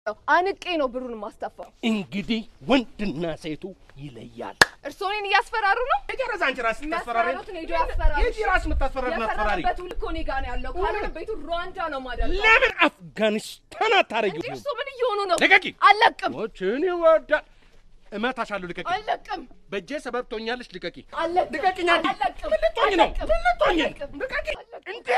አንቄ ነው ብሩን ማስተፋው። እንግዲህ ወንድና ሴቱ ይለያል። እርስዎ እኔን እያስፈራሩ ነው? ጨረስ አንቺ ራስሽ ታስፈራሪ የሚያስፈራሩትን ሄዶ ያስፈራሩ። የዚህ ራስ የምታስፈራሪ አስፈራሪ የፈረመበት ውል እኮ እኔ ጋር ነው ያለው። ካልሆነ ቤቱ ሩዋንዳ ነው ማደርገው። ለምን አፍጋኒስታን አታረጊው? እንዴ እርስዎ ምን እየሆኑ ነው? ልቀቂ! አልለቅም፣ ሞችን ይወዳል። እመታሻለሁ። ልቀቂ! አልለቅም፣ በእጄ ሰበብ ትሆኛለሽ። ልቀቂ! አልለቅም፣ ልቀቂኝ! አንዴ አልለቅም፣ ምን ልትሆኝ ነው? አልለቅም፣ ምን ልትሆኝ ነው? አልለቅም፣ ልቀቂ! አልለቅም። እንዴ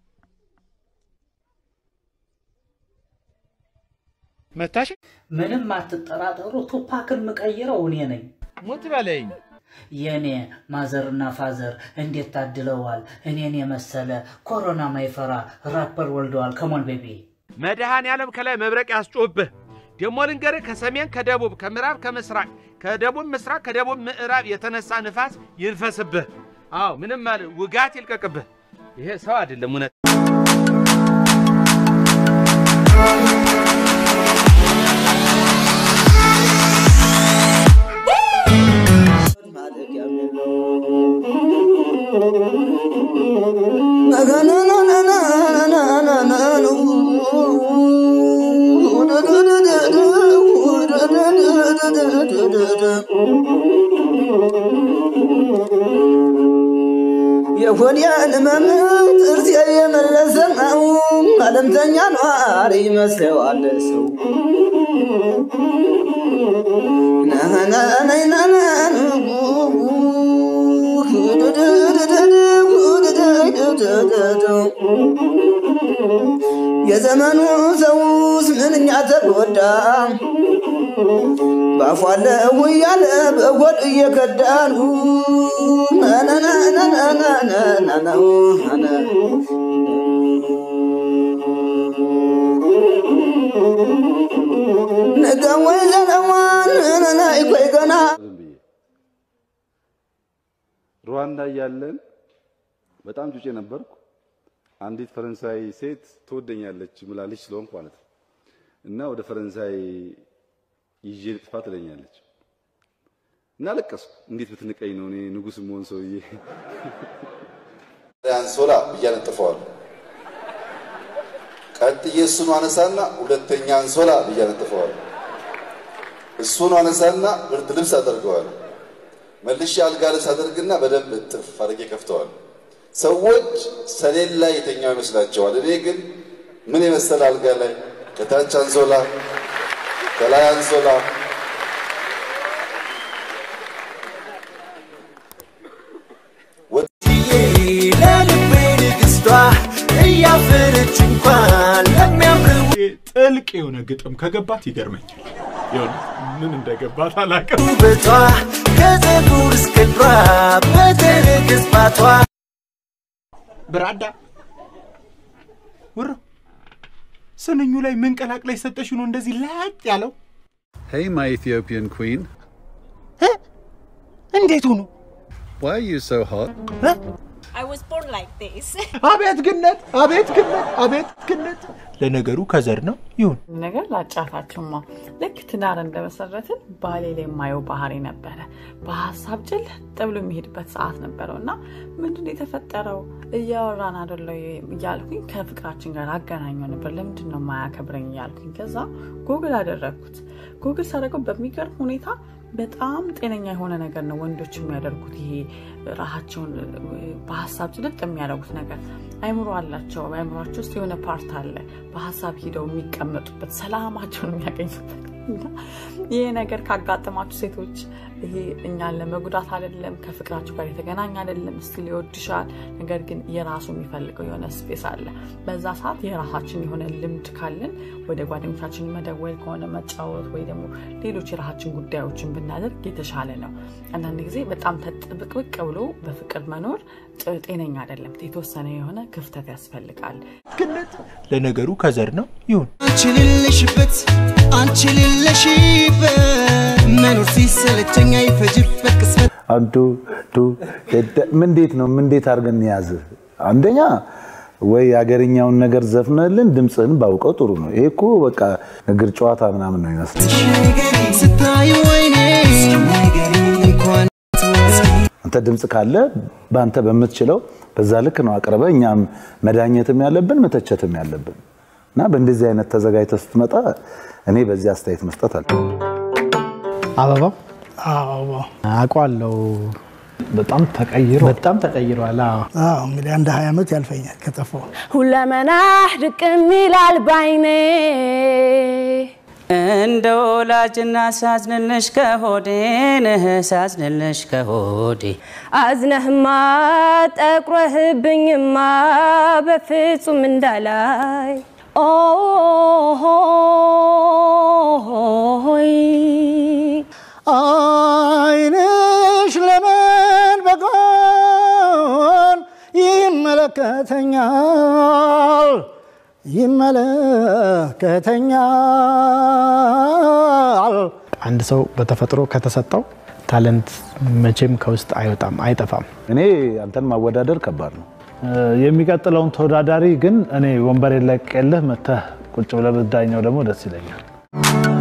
መታሽ? ምንም አትጠራጠሩ፣ ቱፓክን የምቀይረው እኔ ነኝ። ሙት በለኝ። የኔ ማዘርና ፋዘር እንዴት ታድለዋል! እኔን የመሰለ ኮሮና ማይፈራ ራፐር ወልደዋል። ከሞን ቤቢ መድኃኔ ዓለም ከላይ መብረቅ ያስጮህብህ። ደግሞ ልንገርህ፣ ከሰሜን ከደቡብ፣ ከምዕራብ ከምስራቅ፣ ከደቡብ ምስራቅ፣ ከደቡብ ምዕራብ የተነሳ ንፋስ ይንፈስብህ። አዎ ምንም ማለት ውጋት ይልቀቅብህ። ይሄ ሰው አይደለም እውነት የሆዲያን ህመም ጥርስ የመለሰ ነው። አለምተኛ ኗሪ ይመስለዋል ሰው የዘመኑ ሰውስ ምንኛ ተጎዳ ባፏለው እያለ በጎድ እየከዳኑ ነገ ወይ ዘለዋን ይቆይ ገና ዝም ብዬ ሩዋንዳ እያለን በጣም ጩጬ ነበርኩ። አንዲት ፈረንሳይ ሴት ትወደኛለች ምላለች ስለሆንኩ ማለት ነው እና ወደ ፈረንሳይ ይዤ ልጥፋ ትለኛለች እና ለቀስኩ። እንዴት ብትንቀኝ ነው እኔ ንጉሥ መሆን ሰውዬ አንሶላ ብዬ አነጥፈዋለሁ። ቀጥዬ እሱን አነሳና ሁለተኛ አንሶላ ብዬ አነጥፈዋለሁ። እሱን አነሳና ብርድ ልብስ አደርገዋለሁ። መልሼ አልጋ ልብስ አደርግና በደንብ እጥፍ አድርጌ ከፍተዋለሁ። ሰዎች ሰሌን ላይ የተኛው ይመስላቸዋል። እኔ ግን ምን የመሰለ አልጋ ላይ ከታች አንሶላ ከላይ አንሶላ ለልቤ ንግስቷ እያፈረች እንኳን ለሚያምር ጥልቅ የሆነ ግጥም ከገባት ይገርመኛል። የሆነ ምን እንደገባት አላውቅም። ውበቷ ከፀጉር እስከ እግሯ በተረገዝባቷ ብራዳ ውሮ ስንኙ ላይ ምን ቀላቅላ የሰጠሽ ነው እንደዚህ ላጥ ያለው? Hey my Ethiopian queen, እንዴት ሆኖ why are you so hot? I was born like this. አቤት ግነት፣ አቤት ግነት፣ አቤት ግነት። ለነገሩ ከዘር ነው ይሁን። ነገር ላጫታችሁማ ልክ ትዳር እንደመሰረትን ባሌ ላይ የማየው ባህሪ ነበረ። በሀሳብ ጭልጥ ብሎ የሚሄድበት ሰዓት ነበረው እና ምንድን የተፈጠረው እያወራን አደለ እያልኩኝ ከፍቅራችን ጋር አገናኘው ነበር። ለምንድን ነው ማያከብረኝ እያልኩኝ ከዛ ጉግል አደረግኩት። ጉግል ሳደርገው በሚገርም ሁኔታ በጣም ጤነኛ የሆነ ነገር ነው ወንዶች የሚያደርጉት። ይሄ ራሳቸውን በሀሳብ ጭልጥ የሚያደርጉት ነገር አይምሮ አላቸው። በአይምሯቸው ውስጥ የሆነ ፓርት አለ በሀሳብ ሂደው የሚቀመጡበት ሰላማቸውን የሚያገኙበት እና ይሄ ነገር ካጋጠማችሁ ሴቶች ይሄ እኛን ለመጉዳት አይደለም፣ ከፍቅራችሁ ጋር የተገናኘ አይደለም። ስቲል ይወድሻል፣ ነገር ግን የራሱ የሚፈልገው የሆነ ስፔስ አለ። በዛ ሰዓት የራሳችን የሆነ ልምድ ካለን ወደ ጓደኞቻችን መደወል ከሆነ መጫወት፣ ወይ ደግሞ ሌሎች የራሳችን ጉዳዮችን ብናደርግ የተሻለ ነው። አንዳንድ ጊዜ በጣም ተጥብቅብቅ ብሎ በፍቅር መኖር ጥ- ጤነኛ አይደለም። የተወሰነ የሆነ ክፍተት ያስፈልጋል። ግነት ለነገሩ ከዘር ነው ይሁን። አንቺ ሌለሽበት አንቺ ሌለሽበት መኖር ሲሰለቸኝ አይፈጅበት ቅጽበት አንዱ ዱ ደደ- ምን እንዴት ነው ምን እንዴት አድርገን ያዝ አንደኛ ወይ የሀገርኛውን ነገር ዘፍነልን ድምፅህን ባውቀው ጥሩ ነው። ይሄ እኮ በቃ እግር ጨዋታ ምናምን ነው ይመስል ስታዩ ወይኔ እንኳን አንተ ድምፅ ካለ በአንተ በምትችለው በዛ ልክ ነው አቅርበ እኛም መዳኘትም ያለብን መተቸትም ያለብን እና በእንደዚህ አይነት ተዘጋጅተህ ስትመጣ እኔ በዚህ አስተያየት መስጠት አለ አበባው አበባው አውቀዋለሁ። በጣም ተቀይሮ በጣም ተቀይሯል። አዎ አዎ እንግዲህ አንድ ሀያ ዓመት ያልፈኛል ከጠፋሁ። ሁለመናህ ድቅም ይላል ባይኔ እንደ ወላጅና ሳዝንልሽ ከሆዴንህ ሳዝንልሽ ከሆዴ አዝነህማ ጠቁረህብኝማ በፍጹም እንዳላይ ኦሆይ አይንሽ ለምን በጎን ይመለከተኛል ይመለከተኛል። አንድ ሰው በተፈጥሮ ከተሰጠው ታለንት መቼም ከውስጥ አይወጣም፣ አይጠፋም። እኔ አንተን ማወዳደር ከባድ ነው። የሚቀጥለውን ተወዳዳሪ ግን እኔ ወንበሬን ለቅቄልህ መተህ ቁጭ ብለህ ብትዳኘው ደግሞ ደስ ይለኛል።